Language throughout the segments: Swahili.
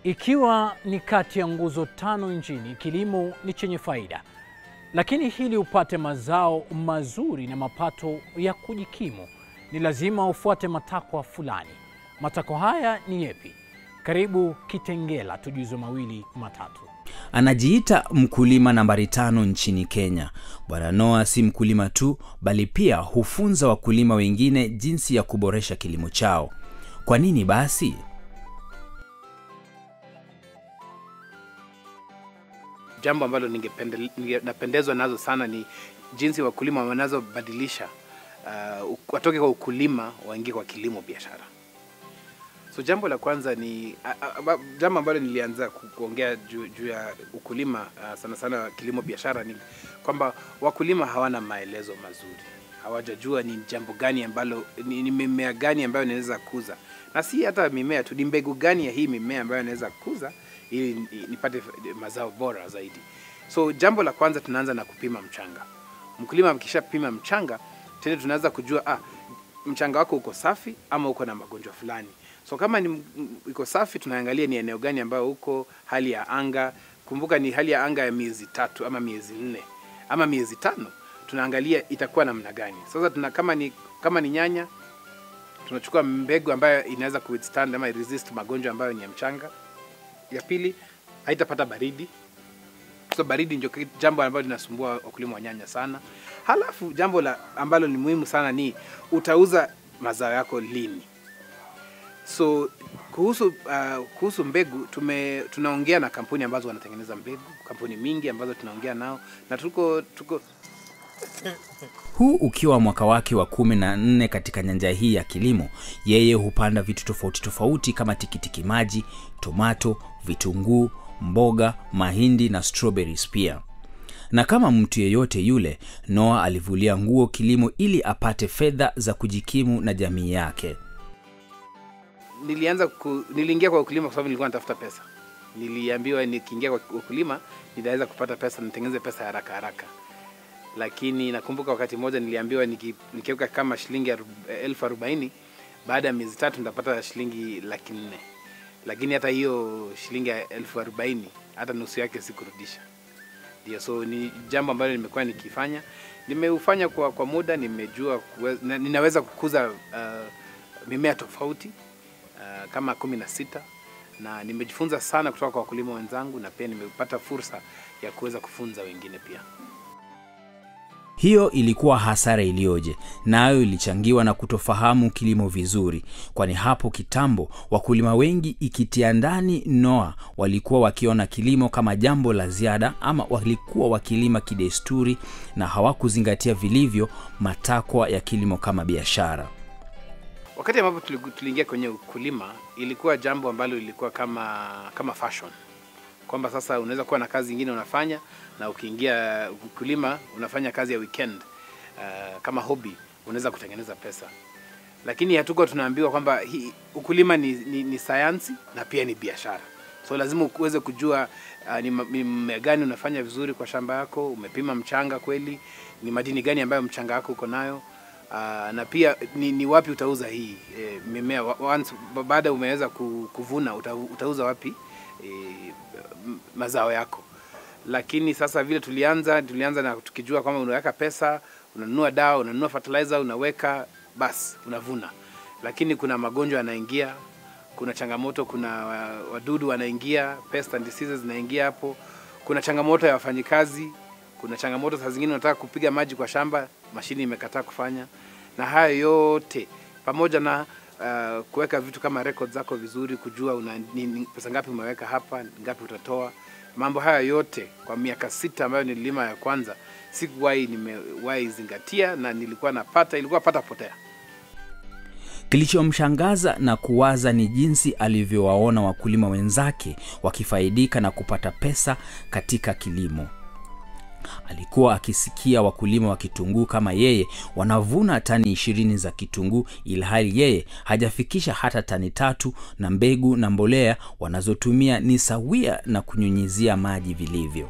Ikiwa ni kati ya nguzo tano nchini, kilimo ni chenye faida, lakini ili upate mazao mazuri na mapato ya kujikimu, ni lazima ufuate matakwa fulani. Matakwa haya ni yepi? Karibu Kitengela, tujuze mawili matatu. Anajiita mkulima nambari tano nchini Kenya. Bwana Noah si mkulima tu, bali pia hufunza wakulima wengine jinsi ya kuboresha kilimo chao. Kwa nini basi? Jambo ambalo ningepende- ninge- napendezwa nazo sana ni jinsi wakulima wanazobadilisha uh, watoke kwa ukulima waingie kwa kilimo biashara. So jambo la kwanza ni a- a- aba- jambo ambalo nilianza ku- kuongea juu juu ya ukulima uh, sana sana kilimo biashara ni kwamba wakulima hawana maelezo mazuri, hawajajua ni jambo gani ambalo ni, ni mimea gani ambayo inaweza kuza, na si hata mimea tu, ni mbegu gani ya hii mimea ambayo inaweza kuza ili ni- nipate mazao bora zaidi. So jambo la kwanza tunaanza na kupima mchanga. Mkulima akishapima mchanga, tena tunaweza kujua ah, mchanga wako uko safi ama uko na magonjwa fulani. So kama ni m- m- iko safi, tunaangalia ni eneo gani ambayo uko, hali ya anga. Kumbuka ni hali ya anga ya miezi tatu ama miezi nne ama miezi tano, tunaangalia itakuwa namna gani. Sasa tuna kama ni kama ni nyanya, tunachukua mbegu ambayo inaweza kuwithstand ama resist magonjwa ambayo ni ya mchanga. Ya pili, haitapata baridi so baridi ndio kitu- jambo ambalo linasumbua wakulima wa nyanya sana. Halafu jambo la ambalo ni muhimu sana ni utauza mazao yako lini. So kuhusu uh, kuhusu mbegu tume tunaongea na kampuni ambazo wanatengeneza mbegu, kampuni mingi ambazo tunaongea nao na tuko tuko Huu ukiwa mwaka wake wa kumi na nne katika nyanja hii ya kilimo, yeye hupanda vitu tofauti tofauti kama tikitiki maji, tomato, vitunguu, mboga, mahindi na strawberries pia. Na kama mtu yeyote yule, Noah alivulia nguo kilimo ili apate fedha za kujikimu na jamii yake. nilianza ku, niliingia kwa ukulima kwa sababu nilikuwa natafuta pesa. Niliambiwa nikiingia kwa ukulima nitaweza kupata pesa, nitengeneze pesa haraka haraka. Lakini nakumbuka wakati mmoja niliambiwa niki- nikiweka kama shilingi aru- elfu arobaini baada ya miezi tatu nitapata shilingi laki nne. Lakini hata hiyo shilingi ya elfu arobaini hata nusu yake sikurudisha. Ndio, so ni jambo ambalo nimekuwa nikifanya, nimeufanya kwa, kwa muda, nimejua kuwe, na, ninaweza kukuza uh, mimea tofauti uh, kama kumi na sita na nimejifunza sana kutoka kwa wakulima wenzangu na pia nimepata fursa ya kuweza kufunza wengine pia. Hiyo ilikuwa hasara iliyoje, nayo ilichangiwa na kutofahamu kilimo vizuri, kwani hapo kitambo wakulima wengi ikitia ndani Noa walikuwa wakiona kilimo kama jambo la ziada ama walikuwa wakilima kidesturi na hawakuzingatia vilivyo matakwa ya kilimo kama biashara. Wakati ambapo tuligu- tuliingia kwenye ukulima, ilikuwa jambo ambalo ilikuwa kama kama fashion, kwamba sasa unaweza kuwa na kazi nyingine unafanya, na ukiingia ukulima unafanya kazi ya weekend uh, kama hobby, unaweza kutengeneza pesa. Lakini hatuko tunaambiwa kwamba hii ukulima ni, ni, ni sayansi na pia ni biashara, so lazima uweze kujua uh, ni ma- ni mmea gani unafanya vizuri kwa shamba yako, umepima mchanga kweli, ni madini gani ambayo mchanga wako uko nayo Uh, na pia ni, ni wapi utauza hii e, mimea Wa- once ba- baada umeweza ku- kuvuna uta, utauza wapi e, m- mazao yako. Lakini sasa vile tulianza tulianza na tukijua kwamba unaweka pesa, unanunua dawa, unanunua fertilizer, unaweka basi unavuna, lakini kuna magonjwa yanaingia, kuna changamoto, kuna wa- wadudu wanaingia, pest and diseases zinaingia hapo, kuna changamoto ya wafanyikazi kuna changamoto saa zingine unataka kupiga maji kwa shamba, mashini imekataa kufanya, na hayo yote pamoja na uh, kuweka vitu kama records zako vizuri, kujua una ni, ni, pesa ngapi umeweka hapa, ngapi utatoa. Mambo haya yote kwa miaka sita ambayo nililima ya kwanza sikuwahi nimewahi zingatia, na nilikuwa napata, ilikuwa pata potea. Kilichomshangaza na kuwaza ni jinsi alivyowaona wakulima wenzake wakifaidika na kupata pesa katika kilimo. Alikuwa akisikia wakulima wa kitunguu kama yeye wanavuna tani ishirini za kitunguu, ilhali yeye hajafikisha hata tani tatu, na mbegu na mbolea wanazotumia ni sawia na kunyunyizia maji vilivyo.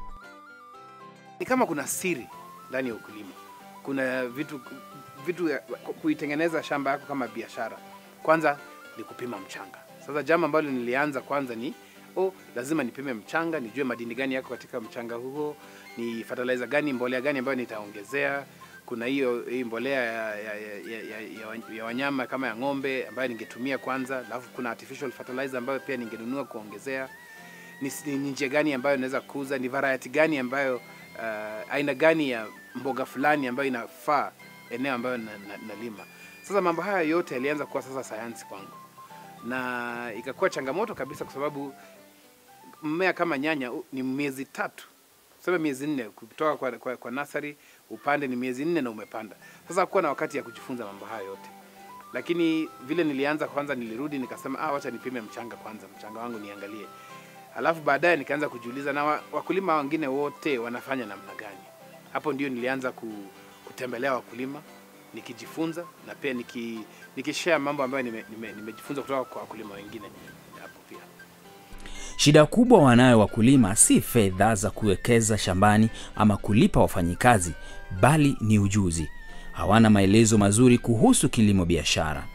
ni kama kuna siri ndani ya ukulima. Kuna vitu vitu ya- ku- kuitengeneza shamba yako kama biashara. Kwanza ni kupima mchanga. Sasa jambo ambalo nilianza kwanza ni oh, lazima nipime mchanga, nijue madini gani yako katika mchanga huo, ni fertilizer gani, mbolea gani ambayo nitaongezea. Kuna hiyo hii mbolea ya, ya, ya, ya, ya, ya, ya wanyama kama ya ng'ombe ambayo ningetumia kwanza, alafu kuna artificial fertilizer ambayo pia ningenunua kuongezea. Ni, ni njia gani ambayo naweza kuuza, ni variety gani ambayo uh, aina gani ya mboga fulani ambayo inafaa eneo ambayo nalima na, na nalima. Sasa mambo haya yote yalianza kuwa sasa sayansi kwangu, na ikakuwa changamoto kabisa, kwa sababu mmea kama nyanya u- ni miezi tatu sema miezi nne kutoka kwa, kwa, kwa nasari upande ni miezi nne na umepanda. Sasa hakuwa na wakati ya kujifunza mambo haya yote, lakini vile nilianza kwanza, nilirudi nikasema, ah, wacha nipime mchanga kwanza, mchanga wangu niangalie, alafu baadaye nikaanza kujiuliza na wa, wakulima wengine wote wanafanya namna gani. Hapo ndio nilianza ku, kutembelea wakulima nikijifunza na pia niki, nikishare mambo ambayo nimejifunza nime, nime nimejifunza kutoka kwa wakulima wengine hapo pia. Shida kubwa wanayo wakulima si fedha za kuwekeza shambani ama kulipa wafanyikazi, bali ni ujuzi. Hawana maelezo mazuri kuhusu kilimo biashara.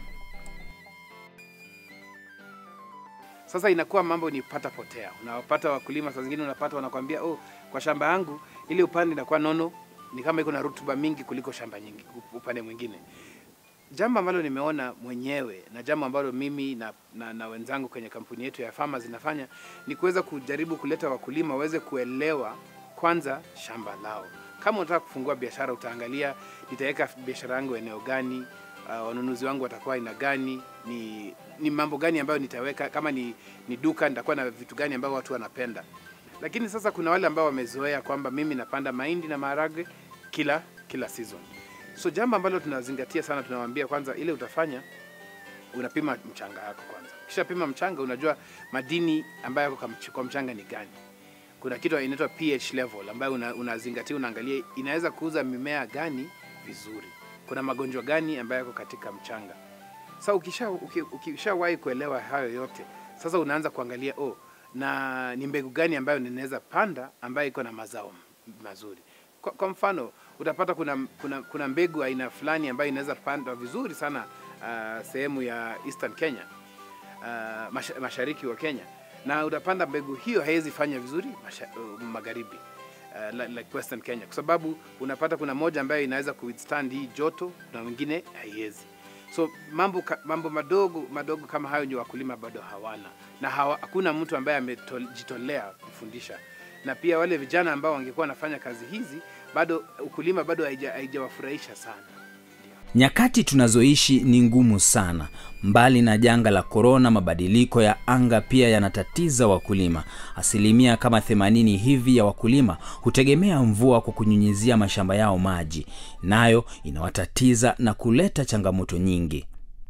Sasa inakuwa mambo ni pata potea. Unawapata wakulima saa zingine unapata wanakwambia, oh, kwa shamba yangu ile upande inakuwa nono, ni kama iko na rutuba mingi kuliko shamba nyingi upande mwingine. Jambo ambalo nimeona mwenyewe na jambo ambalo mimi na, na, na wenzangu kwenye kampuni yetu ya Farmers zinafanya ni kuweza kujaribu kuleta wakulima waweze kuelewa kwanza shamba lao. Kama unataka kufungua biashara, utaangalia nitaweka biashara yangu eneo gani, uh, wanunuzi wangu watakuwa aina gani, ni, ni mambo gani ambayo nitaweka. Kama ni, ni duka, nitakuwa na vitu gani ambavyo watu wanapenda. Lakini sasa kuna wale ambao wamezoea kwamba mimi napanda mahindi na maharagwe kila kila season. So jambo ambalo tunazingatia sana, tunawaambia kwanza, ile utafanya unapima mchanga yako kwanza. Kisha pima mchanga, unajua madini ambayo yako kam- kwa mchanga ni gani. Kuna kitu inaitwa pH level ambayo una- unazingatia, unaangalia inaweza kuuza mimea gani vizuri, kuna magonjwa gani ambayo yako katika mchanga. Sasa ukisha uki- ukishawahi kuelewa hayo yote, sasa unaanza kuangalia oh, na ni mbegu gani ambayo ninaweza panda ambayo iko na mazao m- mazuri. Kwa, kwa mfano utapata kuna, kuna, kuna mbegu aina fulani ambayo inaweza pandwa vizuri sana uh, sehemu ya Eastern Kenya uh, mash, mashariki wa Kenya na utapanda mbegu hiyo haiwezi fanya vizuri masha, uh, magharibi uh, like, like Western Kenya kwa sababu unapata kuna moja ambayo inaweza kuwithstand hii joto na wengine haiwezi. So mambo, ka- mambo madogo madogo kama hayo ndio wakulima bado hawana na hawa, hakuna mtu ambaye amejitolea kufundisha, na pia wale vijana ambao wangekuwa wanafanya kazi hizi bado ukulima bado haija- haijawafurahisha sana. Nyakati tunazoishi ni ngumu sana. Mbali na janga la korona, mabadiliko ya anga pia yanatatiza wakulima. Asilimia kama 80 hivi ya wakulima hutegemea mvua kwa kunyunyizia mashamba yao maji, nayo inawatatiza na kuleta changamoto nyingi.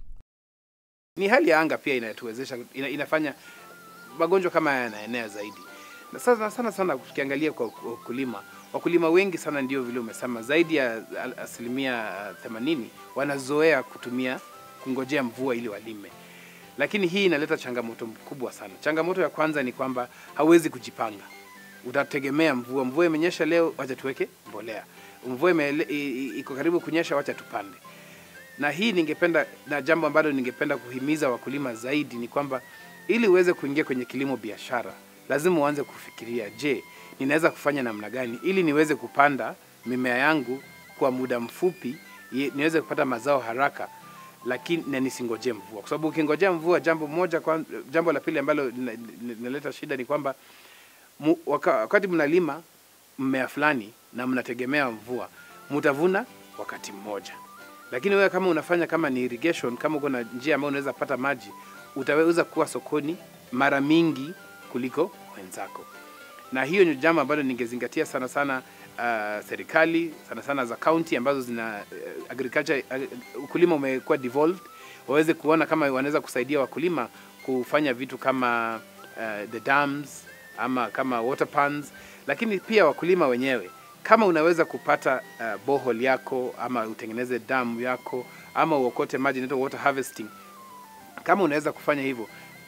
ni hali ya anga pia inatuwezesha ina, inafanya magonjwa kama haya yanaenea zaidi na sasa sana sana tukiangalia kwa wakulima wakulima wengi sana ndio vile umesema zaidi ya a- asilimia themanini wanazoea kutumia kungojea mvua ili walime lakini hii inaleta changamoto kubwa sana changamoto ya kwanza ni kwamba hauwezi kujipanga utategemea mvua mvua imenyesha leo wacha tuweke mbolea mvua imele- i- i- iko karibu kunyesha wacha tupande na hii ningependa na jambo ambalo ningependa kuhimiza wakulima zaidi ni kwamba ili uweze kuingia kwenye kilimo biashara lazima uanze kufikiria je ninaweza kufanya namna gani ili niweze kupanda mimea yangu kwa muda mfupi ye- niweze kupata mazao haraka lakini na nisingojee mvua kwa sababu ukingojea mvua jambo moja kwa, jambo la pili ambalo lina- linaleta shida ni kwamba mu, waka, wakati mnalima mmea fulani na mnategemea mvua mtavuna wakati mmoja lakini wewe kama unafanya kama ni irrigation kama uko na njia ambayo unaweza pata maji utaweza kuwa sokoni mara mingi kuliko wenzako na hiyo ni jambo ambalo ningezingatia sana sana uh, serikali sana sana za county ambazo zina uh, agriculture uh, ukulima umekuwa devolved waweze kuona kama wanaweza kusaidia wakulima kufanya vitu kama uh, the dams ama kama water pans lakini pia wakulima wenyewe kama unaweza kupata uh, bohol yako ama utengeneze damu yako ama uokote maji inaitwa water harvesting kama unaweza kufanya hivyo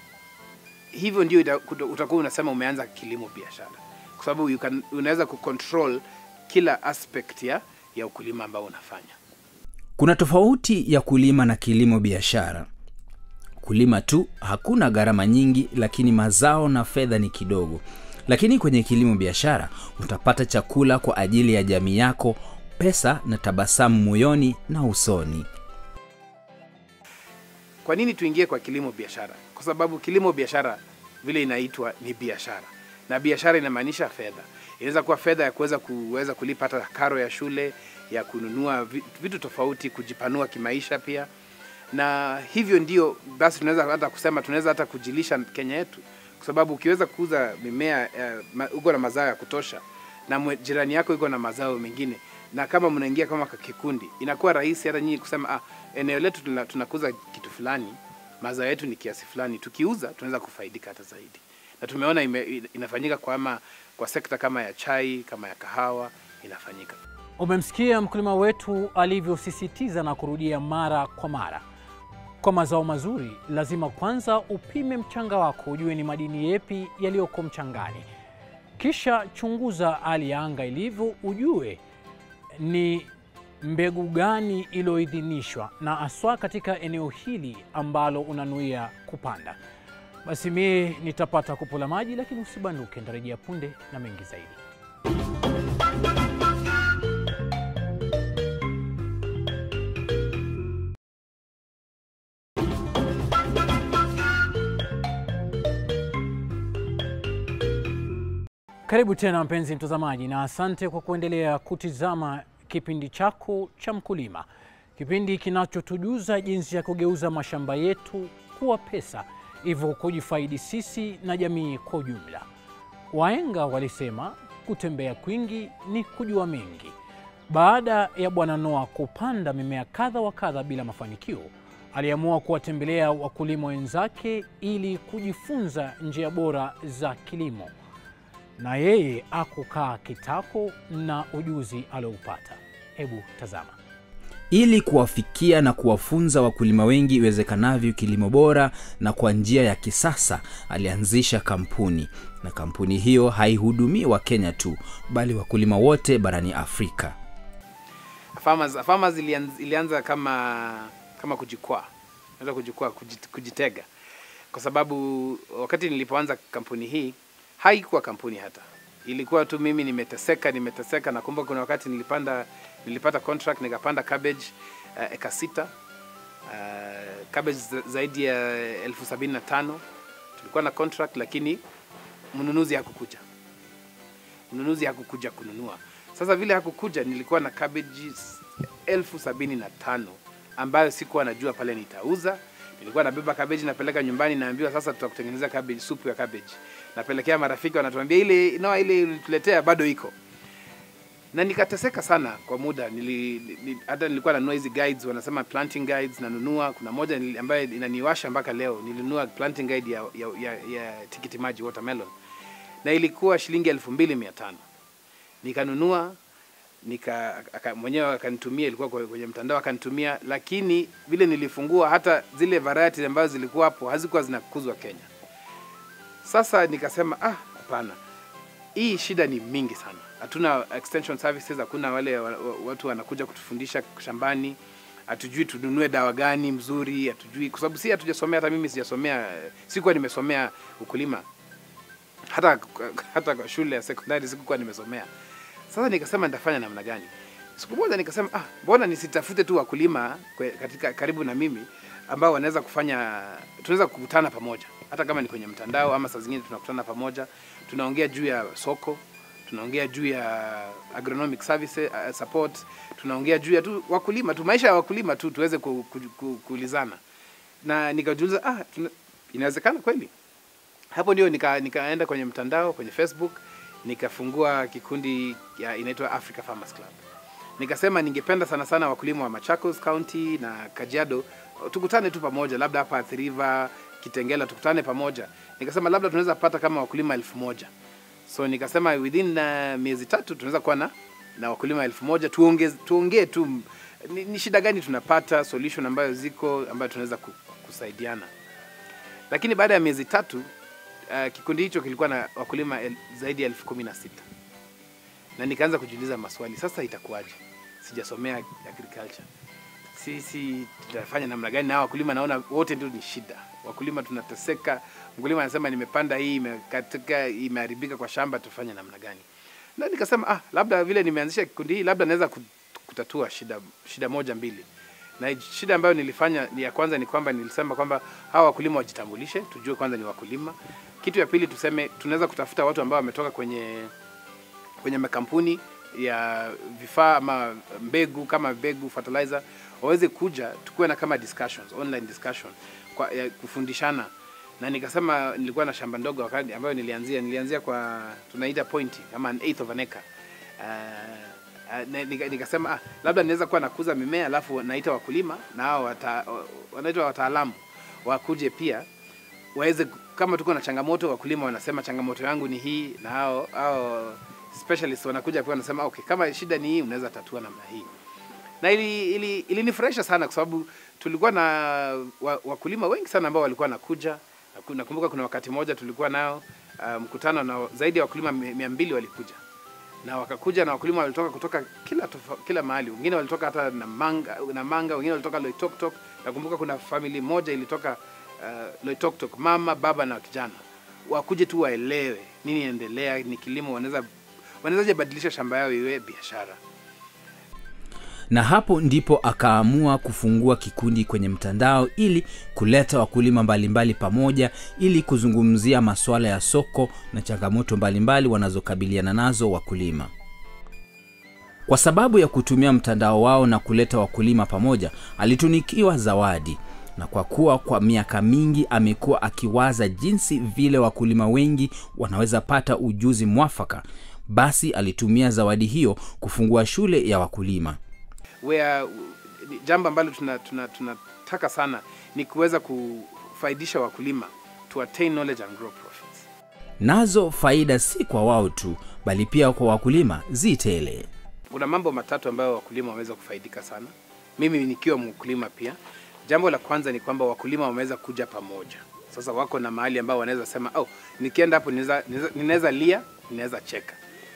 hivyo ndio ita- kuto- utakuwa unasema umeanza kilimo biashara kwa sababu you can- unaweza kucontrol kila aspect ya, ya ukulima ambao unafanya Kuna tofauti ya kulima na kilimo biashara. kulima tu hakuna gharama nyingi lakini mazao na fedha ni kidogo lakini kwenye kilimo biashara utapata chakula kwa ajili ya jamii yako pesa na tabasamu moyoni na usoni Kwa nini tuingie kwa kilimo biashara? Kwa sababu kilimo biashara vile inaitwa ni biashara, na biashara inamaanisha fedha. Inaweza kuwa fedha ya kuweza kuweza kulipa hata karo ya shule, ya kununua vi- vitu tofauti, kujipanua kimaisha pia, na hivyo ndio basi tunaweza hata kusema tunaweza hata kujilisha Kenya yetu, kwa sababu ukiweza kuuza mimea eh, ma- uko na mazao ya kutosha na mwe, jirani yako iko na mazao mengine na kama mnaingia kama kwa kikundi inakuwa rahisi hata nyinyi kusema ah, eneo letu tuna- tunakuza kitu fulani mazao yetu ni kiasi fulani tukiuza tunaweza kufaidika hata zaidi na tumeona ime, inafanyika kwa ama, kwa sekta kama ya chai kama ya kahawa inafanyika Umemsikia mkulima wetu alivyosisitiza na kurudia mara kwa mara. Kwa mazao mazuri, lazima kwanza upime mchanga wako, ujue ni madini yepi yaliyoko mchangani, kisha chunguza hali ya anga ilivyo, ujue ni mbegu gani iliyoidhinishwa na aswa katika eneo hili ambalo unanuia kupanda. Basi mie nitapata kupo la maji, lakini usibanduke, nitarejea punde na mengi zaidi. Karibu tena mpenzi mtazamaji, na asante kwa kuendelea kutizama kipindi chako cha Mkulima, kipindi kinachotujuza jinsi ya kugeuza mashamba yetu kuwa pesa, hivyo kujifaidi sisi na jamii kwa ujumla. Wahenga walisema kutembea kwingi ni kujua mengi. Baada ya Bwana Noa kupanda mimea kadha wa kadha bila mafanikio, aliamua kuwatembelea wakulima wenzake ili kujifunza njia bora za kilimo na yeye akukaa kitako na ujuzi alioupata. Hebu tazama. ili kuwafikia na kuwafunza wakulima wengi iwezekanavyo kilimo bora na kwa njia ya kisasa alianzisha kampuni na kampuni hiyo haihudumii wakenya tu bali wakulima wote barani afrika farmers, farmers ilianza, ilianza kama kama kujikwaa naweza kujikwaa kujit- kujitega kwa sababu wakati nilipoanza kampuni hii haikuwa kampuni hata ilikuwa tu mimi nimeteseka nimeteseka nakumbuka kuna wakati nilipanda nilipata contract nikapanda cabbage uh, eka sita uh, cabbage za- zaidi ya elfu sabini na tano tulikuwa na contract lakini mnunuzi hakukuja mnunuzi hakukuja kununua. Sasa vile hakukuja, nilikuwa na cabbages elfu sabini na tano ambayo sikuwa najua pale nitauza. Nilikuwa nabeba cabbage napeleka nyumbani, naambiwa sasa tutakutengeneza cabbage, supu ya cabbage. Napelekea marafiki, wanatuambia ile no, ile ulituletea bado iko na nikateseka sana kwa muda nili, ni, hata nilikuwa nanunua hizi guides wanasema planting guides nanunua kuna moja nili- ambayo inaniwasha mpaka leo nilinunua planting guide ya, ya, ya, ya tikiti maji watermelon na ilikuwa shilingi elfu mbili mia tano nikanunua nika aka, mwenyewe akanitumia ilikuwa kwe- kwenye mtandao akanitumia lakini vile nilifungua hata zile variety ambazo zilikuwa hapo hazikuwa zinakuzwa kenya sasa nikasema ah hapana hii shida ni mingi sana hatuna extension services hakuna wale wa, wa, watu wanakuja kutufundisha shambani hatujui tununue dawa gani mzuri hatujui kwa sababu si hatujasomea hata mimi sijasomea sikuwa nimesomea ukulima hata hata kwa shule ya sekondari sikukuwa nimesomea sasa nikasema nitafanya namna gani siku moja nikasema ah mbona nisitafute tu wakulima kwe- katika karibu na mimi ambao wanaweza kufanya tunaweza kukutana pamoja hata kama ni kwenye mtandao ama saa zingine tunakutana pamoja tunaongea juu ya soko tunaongea juu ya agronomic service uh, support tunaongea juu ya tu wakulima tu maisha ya wakulima tu tuweze ku, ku, ku, kuulizana na nikajiuliza ah tuna, inawezekana kweli hapo ndio nika, nikaenda kwenye mtandao kwenye facebook nikafungua kikundi ya inaitwa africa farmers club nikasema ningependa sana sana wakulima wa machakos county na kajiado tukutane tu pamoja labda hapa Athi River kitengela tukutane pamoja nikasema labda tunaweza pata kama wakulima elfu moja so nikasema within uh, miezi tatu tunaweza kuwa na na wakulima elfu moja tuongee tuongee tu m- ni, ni shida gani tunapata solution ambayo ziko ambayo tunaweza ku- kusaidiana lakini baada ya miezi tatu uh, kikundi hicho kilikuwa na wakulima el, zaidi ya elfu kumi na sita na nikaanza kujiuliza maswali sasa itakuwaje sijasomea agriculture sisi tutafanya namna gani? Na wakulima naona wote ndio ni shida. Wakulima tunateseka. Mkulima anasema nimepanda hii imekatika, imeharibika kwa shamba, tufanye namna gani? Na nikasema ah, labda vile nimeanzisha kikundi hii, labda naweza kutatua shida shida moja mbili. Na shida ambayo nilifanya ni ya kwanza ni kwamba nilisema kwamba hawa wakulima wajitambulishe, tujue kwanza ni wakulima. Kitu ya pili tuseme tunaweza kutafuta watu ambao wametoka kwenye kwenye makampuni ya vifaa ama mbegu kama mbegu fertilizer waweze kuja tukuwe na kama discussions online discussion kwa ya kufundishana na nikasema nilikuwa na shamba ndogo wakati ambayo nilianzia nilianzia kwa tunaita point kama an eighth of an acre uh, uh, nika, nikasema ah, labda naweza kuwa nakuza mimea alafu naita wakulima na hao wata, wanaitwa wataalamu wakuje pia waweze kama tuko na changamoto wakulima wanasema changamoto yangu ni hii na hao hao specialists wanakuja pia wanasema okay, kama shida ni hii unaweza tatua namna hii na ili, ili, ilinifurahisha sana kwa sababu tulikuwa na wa, wakulima wengi sana ambao walikuwa nakuja. Nakumbuka kuna wakati mmoja tulikuwa nao mkutano um, na zaidi ya wakulima mia mbili walikuja na wakakuja na wakulima walitoka kutoka kila tofa, kila mahali. Wengine walitoka hata na manga, na manga wengine walitoka Loitoktok. Nakumbuka kuna famili moja ilitoka uh, Loitoktok, mama baba na kijana, wakuje tu waelewe nini inaendelea, ni kilimo, wanaweza wanawezaje badilisha shamba yao iwe biashara na hapo ndipo akaamua kufungua kikundi kwenye mtandao ili kuleta wakulima mbalimbali pamoja ili kuzungumzia masuala ya soko na changamoto mbalimbali wanazokabiliana nazo wakulima kwa sababu ya kutumia mtandao wao na kuleta wakulima pamoja alitunikiwa zawadi na kwa kuwa kwa miaka mingi amekuwa akiwaza jinsi vile wakulima wengi wanaweza pata ujuzi mwafaka basi alitumia zawadi hiyo kufungua shule ya wakulima where jambo ambalo tunataka tuna, tuna, tuna sana ni kuweza kufaidisha wakulima to attain knowledge and grow profits. Nazo faida si kwa wao tu, bali pia kwa wakulima zitele. Kuna mambo matatu ambayo wakulima wameweza kufaidika sana, mimi nikiwa mkulima pia. Jambo la kwanza ni kwamba wakulima wameweza kuja pamoja. Sasa wako na mahali ambao wanaweza sema oh, nikienda hapo ninaweza lia, ninaweza cheka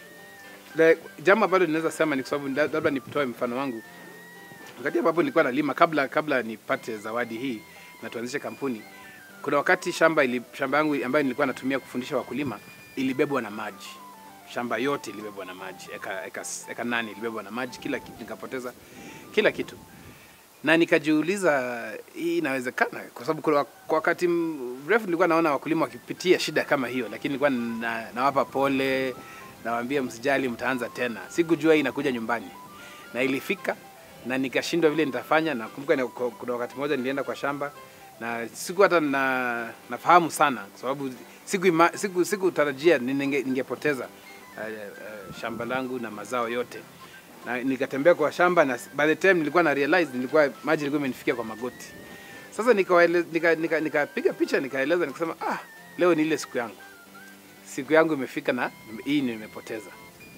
jambo ambalo ninaweza sema ni kwa sababu labda nitoe mfano wangu. Wakati ambapo nilikuwa nalima kabla kabla nipate zawadi hii na tuanzishe kampuni, kuna wakati shamba ili, shamba yangu ambayo nilikuwa natumia kufundisha wakulima ilibebwa na maji. Shamba yote ilibebwa na maji, eka, eka, eka nane ilibebwa na maji, kila kitu nikapoteza kila kitu, na nikajiuliza hii inawezekana? Kwa sababu kwa wakati mrefu nilikuwa naona wakulima wakipitia shida kama hiyo, lakini nilikuwa na, nawapa pole nawaambia msijali, mtaanza tena. Sikujua hii inakuja nyumbani, na ilifika na nikashindwa vile nitafanya. Nakumbuka kuna wakati mmoja nilienda kwa shamba na siku hata na, nafahamu sana kwa sababu siku siku sikutarajia ninge, ningepoteza uh, uh, shamba langu na mazao yote, na nikatembea kwa shamba na by the time nilikuwa na realize nilikuwa maji ilikuwa imenifikia kwa magoti. Sasa nikapiga nika, nika, nika picha nikaeleza nikasema, ah, leo ni ile siku yangu siku yangu imefika na hii nimepoteza.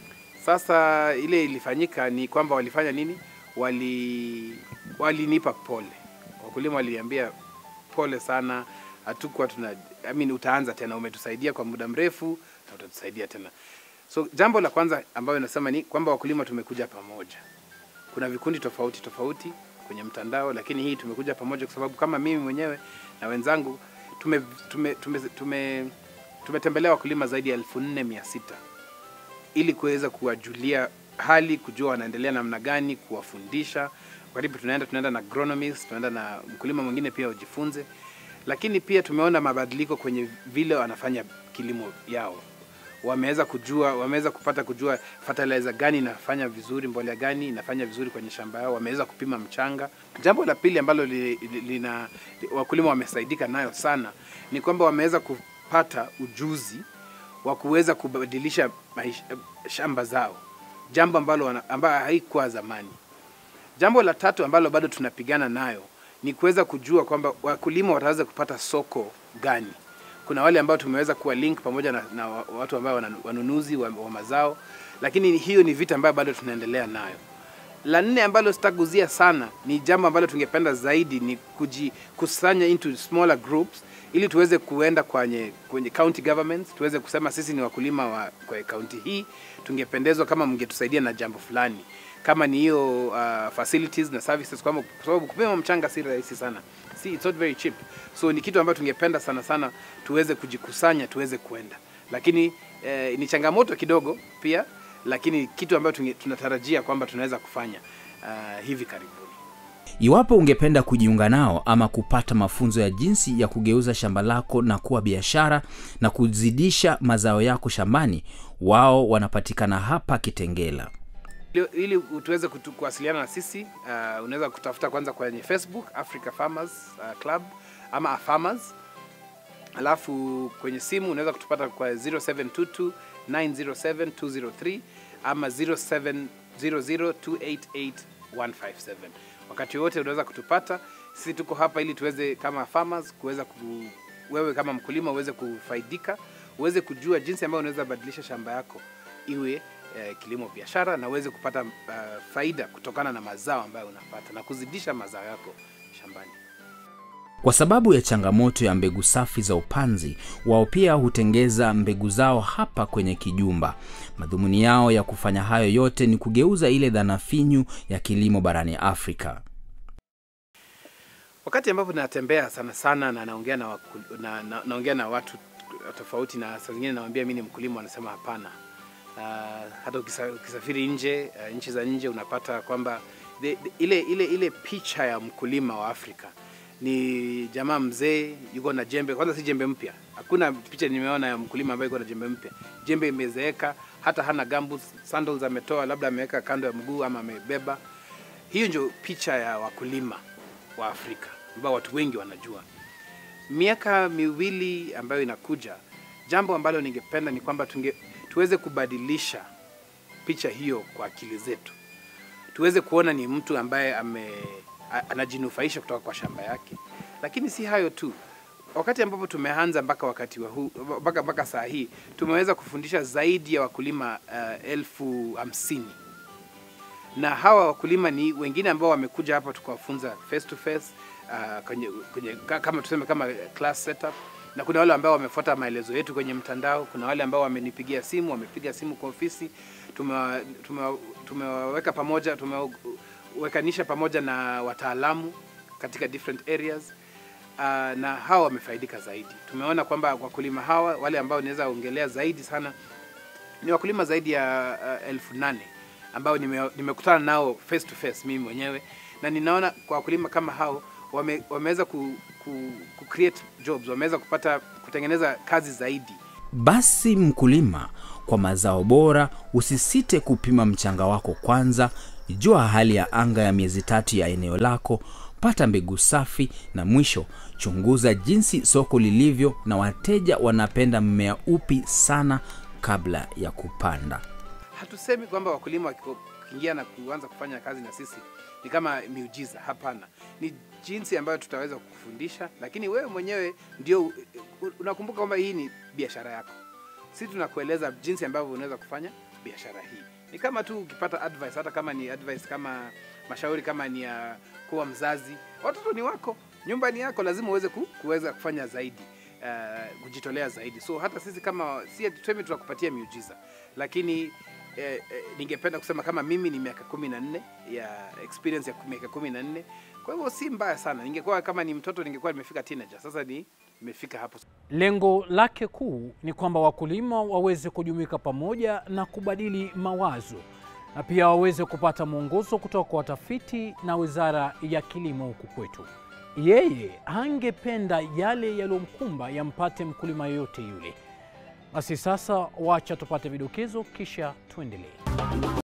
Sasa ile ilifanyika ni kwamba walifanya nini? Wali walinipa pole, wakulima waliniambia pole sana, hatukuwa tuna I mean, utaanza tena, umetusaidia kwa muda mrefu na utatusaidia tena. So jambo la kwanza ambayo nasema ni kwamba wakulima tumekuja pamoja. Kuna vikundi tofauti tofauti kwenye mtandao, lakini hii tumekuja pamoja kwa sababu kama mimi mwenyewe na wenzangu tume, tume, tume, tume tumetembelea wakulima zaidi ya elfu nne mia sita ili kuweza kuwajulia hali, kujua wanaendelea namna gani, kuwafundisha. Karibu tunaenda tunaenda na agronomist, tunaenda na mkulima mwingine pia ujifunze, lakini pia tumeona mabadiliko kwenye vile wanafanya kilimo yao. Wameweza kujua, wameweza kupata kujua fertilizer gani inafanya vizuri, mbolea gani inafanya vizuri kwenye shamba yao, wameweza kupima mchanga. Jambo la pili ambalo li, li, lina wakulima wamesaidika nayo sana ni kwamba wameweza pata ujuzi wa kuweza kubadilisha maisha, shamba zao, jambo ambalo ambayo haikuwa zamani. Jambo la tatu ambalo bado tunapigana nayo ni kuweza kujua kwamba wakulima wataweza kupata soko gani. Kuna wale ambao tumeweza kuwa link pamoja na, na watu ambao wanunuzi wa, wa mazao, lakini hiyo ni vita ambayo bado tunaendelea nayo. La nne ambalo sitaguzia sana ni jambo ambalo tungependa zaidi ni kujikusanya into smaller groups ili tuweze kuenda kwenye kwenye county governments, tuweze kusema sisi ni wakulima wa kwa county hii, tungependezwa kama mngetusaidia na jambo fulani. kama ni hiyo uh, facilities na services, kwamba kwa sababu kupima mchanga si rahisi sana, si it's not very cheap, so ni kitu ambacho tungependa sana sana tuweze kujikusanya tuweze kuenda, lakini eh, ni changamoto kidogo pia, lakini kitu ambacho tunge- tunatarajia kwamba tunaweza kufanya uh, hivi karibuni. Iwapo ungependa kujiunga nao ama kupata mafunzo ya jinsi ya kugeuza shamba lako na kuwa biashara na kuzidisha mazao yako shambani, wao wanapatikana hapa Kitengela. Ili- ili tuweze kutu- kuwasiliana na sisi uh, unaweza kutafuta kwanza kwenye Facebook Africa Farmers uh, Club ama Farmers, alafu kwenye simu unaweza kutupata kwa 0722 907 203 ama 0700288157. Wakati wote unaweza kutupata. Sisi tuko hapa ili tuweze kama farmers kuweza ku, wewe kama mkulima uweze kufaidika, uweze kujua jinsi ambayo unaweza badilisha shamba yako iwe eh, kilimo biashara na uweze kupata uh, faida kutokana na mazao ambayo unapata na kuzidisha mazao yako shambani. Kwa sababu ya changamoto ya mbegu safi za upanzi, wao pia hutengeza mbegu zao hapa kwenye kijumba. Madhumuni yao ya kufanya hayo yote ni kugeuza ile dhana finyu ya kilimo barani Afrika. Wakati ambapo natembea sana sana na naongea na, waku, na, na, naongea na watu tofauti na saa zingine nawaambia mimi ni mkulima, wanasema hapana. Uh, hata ukisa, ukisafiri nje uh, nchi za nje unapata kwamba the- the- ile, ile, ile picha ya mkulima wa Afrika ni jamaa mzee yuko na jembe. Kwanza si jembe mpya, hakuna picha nimeona ya mkulima ambaye yuko na jembe mpya. Jembe imezeeka, hata hana gamboots, sandals ametoa, labda ameweka kando ya mguu ama amebeba. Hiyo ndio picha ya wakulima wa Afrika ambao watu wengi wanajua. Miaka miwili ambayo inakuja, jambo ambalo ningependa ni kwamba tunge, tuweze kubadilisha picha hiyo kwa akili zetu, tuweze kuona ni mtu ambaye ame, a- anajinufaisha kutoka kwa shamba yake. Lakini si hayo tu, wakati ambapo tumeanza mpaka wakati wa huu mpaka mpaka saa hii tumeweza kufundisha zaidi ya wakulima uh, elfu hamsini na hawa wakulima ni wengine ambao wamekuja hapa tukawafunza face to face uh, kwenye, kwenye, ka- kama tuseme kama class setup na kuna wale ambao wamefuata maelezo yetu kwenye mtandao. Kuna wale ambao wamenipigia simu, wamepiga simu kwa ofisi, tumewa- tumewa- tumewaweka pamoja, tumewekanisha pamoja na wataalamu katika different areas uh, na hawa wamefaidika zaidi. Tumeona kwamba wakulima hawa wale ambao naweza ongelea zaidi sana ni wakulima zaidi ya uh, elfu nane ambao nime- nimekutana nao face to face mimi mwenyewe, na ninaona kwa wakulima kama hao wame, wameweza ku, ku, ku create jobs, wameweza kupata kutengeneza kazi zaidi. Basi mkulima, kwa mazao bora usisite kupima mchanga wako kwanza. Jua hali ya anga ya miezi tatu ya eneo lako, pata mbegu safi, na mwisho chunguza jinsi soko lilivyo na wateja wanapenda mmea upi sana kabla ya kupanda. Hatusemi kwamba wakulima wakiingia na kuanza kufanya kazi na sisi ni kama miujiza. Hapana, ni jinsi ambayo tutaweza kukufundisha, lakini wewe mwenyewe ndio u- u- unakumbuka kwamba hii ni biashara yako. Sisi tunakueleza jinsi ambavyo unaweza kufanya biashara hii. Ni kama tu ukipata advice, hata kama ni advice kama mashauri, kama ni ya kuwa mzazi, watoto ni wako, nyumba ni yako, lazima uweze ku, kuweza kufanya zaidi uh, kujitolea zaidi. So hata sisi kama si tuseme tunakupatia miujiza, lakini eh, eh, ningependa kusema kama mimi ni miaka kumi na nne ya experience ya miaka kumi na nne kwa hivyo si mbaya sana. Ningekuwa kama ni mtoto ningekuwa nimefika teenager, sasa ni nimefika hapo. Lengo lake kuu ni kwamba wakulima waweze kujumuika pamoja na kubadili mawazo na pia waweze kupata mwongozo kutoka kwa watafiti na Wizara ya Kilimo huku kwetu. Yeye hangependa yale yaliyomkumba yampate mkulima yoyote yule. Basi sasa, wacha tupate vidokezo kisha tuendelee.